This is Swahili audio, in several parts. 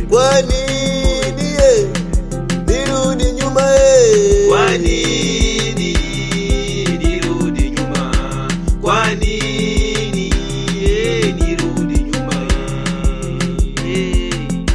Kwa nini eh, nirudi nyuma eh? Kwa nini nirudi nyuma? Kwa nini eh, nirudi nyuma? Eh.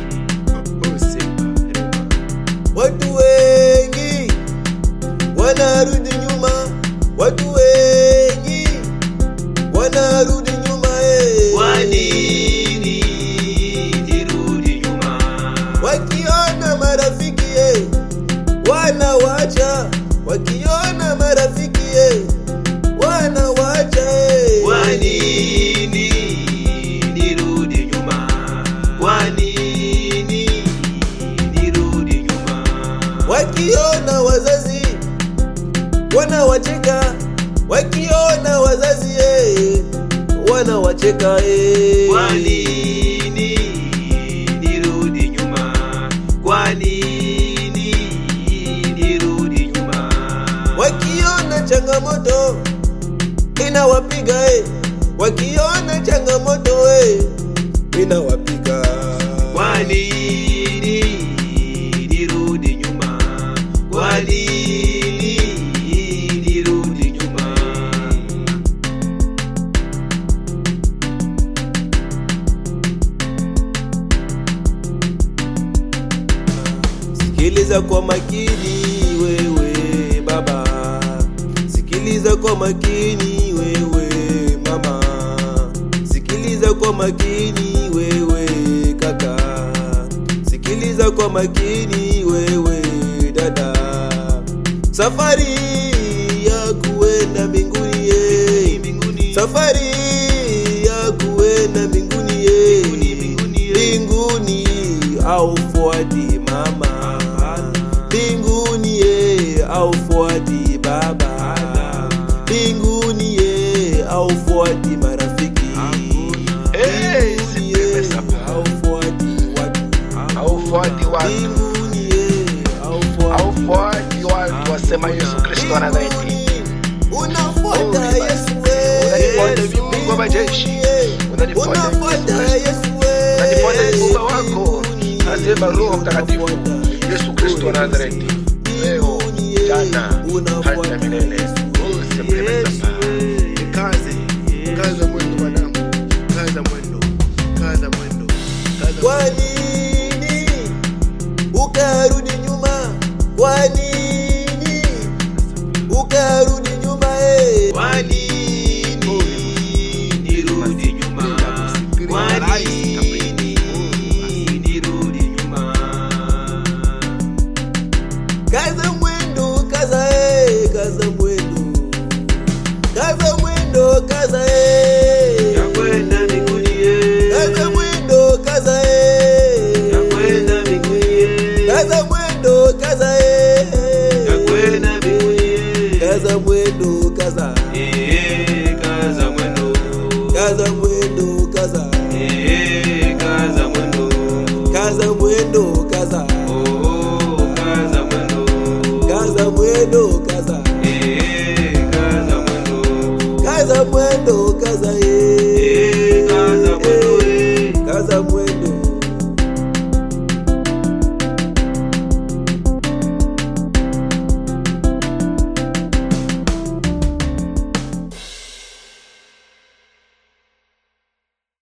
Watu wengi wanarudi nyuma, watu wengi wanarudi nyuma eh. Kwa nini nirudi nyuma? Wakiona marafiki eh, wanawacha, wakiona marafiki eh, wanawacha eh. Kwa nini nirudi nyuma? Kwa nini nirudi nyuma? Wakiona wazazi wanawacheka, wakiona wazazi eh, wanawacheka eh. Kwa nini nirudi nyuma? Kwa nini nirudi nyuma? Wakiona changamoto inawapiga eh, wakiona changamoto eh, inawapiga. Kwa nini nirudi nyuma? Kwa nini nirudi nyuma? Sikiliza kwa makini wewe baba, sikiliza kwa makini wewe mama, sikiliza kwa makini wewe kaka, sikiliza kwa makini wewe dada. Safari ya kuenda mbinguni ye, safari ya kuenda mbinguni ye, mbinguni au fuati mama, mbinguni ye au fuati baba, mbinguni ye au fuati marafiki, Eh, mbinguni sipepe ye sapa. au fuati watu, Haufuati watu, mbinguni ye au fuati haufuati watu, wasema Yesu Kristo wa Nazareti. Unafuata Oh, Yesu we. Unanifuata viungo vya majeshi. Unanifuata Unafuata Yesu Kristo. Yesu we. Unanifuata muumba wako, asema Roho Mtakatifu, Yesu Kristo wa Nazareti. Leo, jana, hata na milele. Oh, sipepe sapa. Kaze, kaza mwendo mwanangu, kaza mwendo, kaza mwendo, kaza Kwa mwendo. nini ukarudi nyuma? Kwa nini ukarudi nyuma eh? Kwa nini nirudi nyuma? Kwa nini nirudi nyuma? Kaza mwendo, kaza eh, kaza mwendo. Kaza mwendo, kaza eh. Ya kwenda mbinguni eh. Kaza mwendo, kaza eh. Ya kwenda mbinguni eh. Kaza mwendo, kaza eh. Ya kwenda mbinguni eh. Kaza mwendo, kaza. Eh, kaza mwendo. Kaza mwendo, kaza. Eh, kaza mwendo. Kaza mwendo, kaza. Oh, kaza mwendo. Kaza mwendo, kaza. Eh, kaza mwendo. Kaza mwendo, kaza.